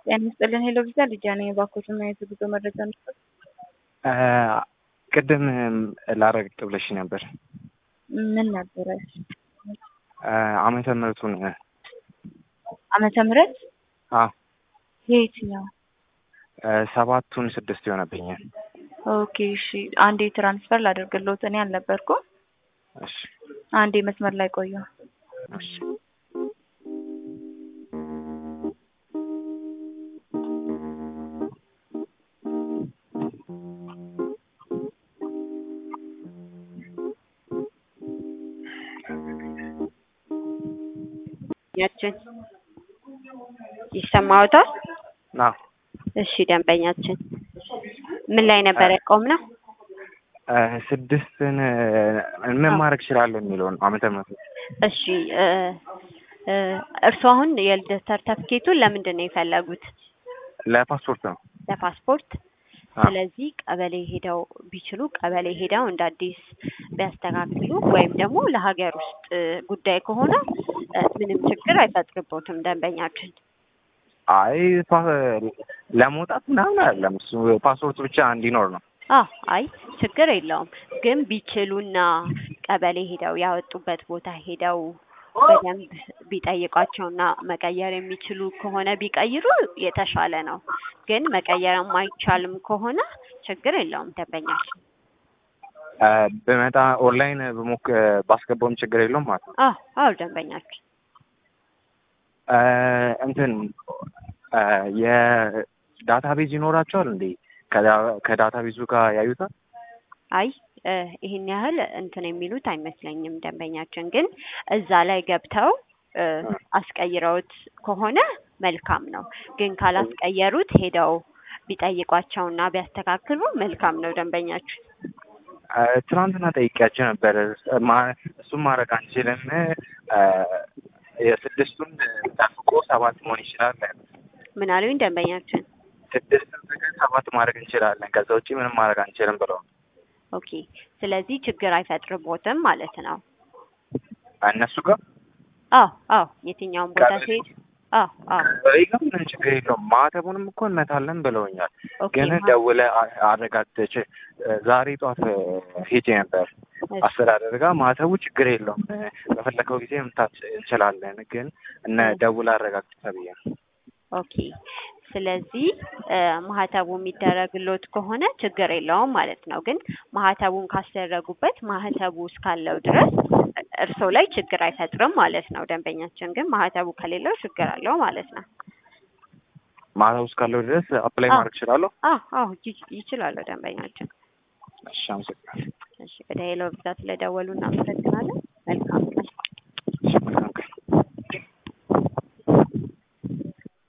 ጤና ይስጥልን ሄሎ ቪዛ ልጃ ነኝ። እባክዎትን ማየት ጉዞ መረጃ እንስጠት። ቅድም ላረግጥ ብለሽ ነበር። ምን ነበረ? ዓመተ ምሕረቱን ዓመተ ምሕረት አዎ የየትኛው? ሰባቱን ስድስት ይሆነብኛል። ኦኬ እሺ፣ አንዴ ትራንስፈር ላደርግልዎት። እኔ አልነበርኩም። እሺ አንዴ መስመር ላይ ቆዩ። እሺ ያችን ይሰማዎታል? አዎ እሺ ደንበኛችን ምን ላይ ነበር ያቆምነው? ስድስትን ምን ማድረግ እችላለሁ የሚለውን ዓመተ ምሕረቱ እሺ እ እ እርስዎ አሁን የልደት ሰርተፍኬቱን ለምንድን ነው የፈለጉት? ለፓስፖርት ነው። ለፓስፖርት። አዎ። ስለዚህ ቀበሌ ሄደው ቢችሉ ቀበሌ ሄደው እንደ አዲስ ቢያስተካክሉ ወይም ደግሞ ለሀገር ውስጥ ጉዳይ ከሆነ እ ምንም ችግር አይፈጥርቦትም ደንበኛችን። አይ ፓ- ለመውጣት ምናምን አይደለም እሱ ፓስፖርት ብቻ እንዲኖር ነው። አዎ አይ ችግር የለውም። ግን ቢችሉና ቀበሌ ሄደው ያወጡበት ቦታ ሄደው በደንብ ቢጠይቋቸውና መቀየር የሚችሉ ከሆነ ቢቀይሩ የተሻለ ነው። ግን መቀየር የማይቻልም ከሆነ ችግር የለውም ደንበኛችን። እ ብመጣ ኦንላይን ብሞክ ባስገባውም ችግር የለውም ማለት ነው። አዎ አዎ ደንበኛችን እ እንትን እ የዳታ ቤዝ ይኖራቸዋል እንዴ? ከዳ- ከዳታ ቤዙ ጋር ያዩታል? አይ እ ይሄን ያህል እንትን የሚሉት አይመስለኝም ደንበኛችን። ግን እዛ ላይ ገብተው እ አስቀይረውት ከሆነ መልካም ነው። ግን ካላስቀየሩት ሄደው ቢጠይቋቸውና ቢያስተካክሉ መልካም ነው ደንበኛችን። እ ትናንትና ጠይቄያቸው ነበር። ማ- እሱም ማድረግ አንችልም እ የስድስቱን ጠብቆ ሰባት መሆን ይችላል። ምን አሉኝ ደንበኛችን? ስድስትን ፍቀን ሰባት ማድረግ እንችላለን። ከዛ ውጭ ምንም ማድረግ አንችልም ብለው ኦኬ ስለዚህ ችግር አይፈጥርቦትም ማለት ነው። እነሱ ጋር አዎ አዎ የትኛውን ቦታ ቀበሌ- ሲሄድ አዎ አዎ በይ ጋር ምንም ችግር የለውም። ማተቡንም እኮ እንመታለን ብለውኛል። ኦኬ ግን ማ- ደውለህ አ- አረጋግጠች ዛሬ ጠዋት ሄጄ ነበር እሺ፣ አስተዳደር ጋር ማተቡ ችግር የለውም በፈለከው ጊዜ መምታት እንችላለን። ግን እነ ደውለህ አረጋግጥ ተብዬ ነው። ኦኬ ስለዚህ እ ማህተቡ የሚደረግሎት ከሆነ ችግር የለውም ማለት ነው። ግን ማህተቡን ካስደረጉበት ማህተቡ እስካለው ድረስ እርስዎ ላይ ችግር አይፈጥርም ማለት ነው። ደንበኛችን ግን ማህተቡ ከሌለው ችግር አለው ማለት ነው። ማተቡ እስካለው ድረስ አፕላይ አዎ። ማድረግ እችላለሁ። አዎ አዎ ይ- ይችላሉ ደንበኛችን። እሺ አመሰግናለሁ። እሺ ወደ ሄሎ ብዛት ስለደወሉ እናመሰግናለን።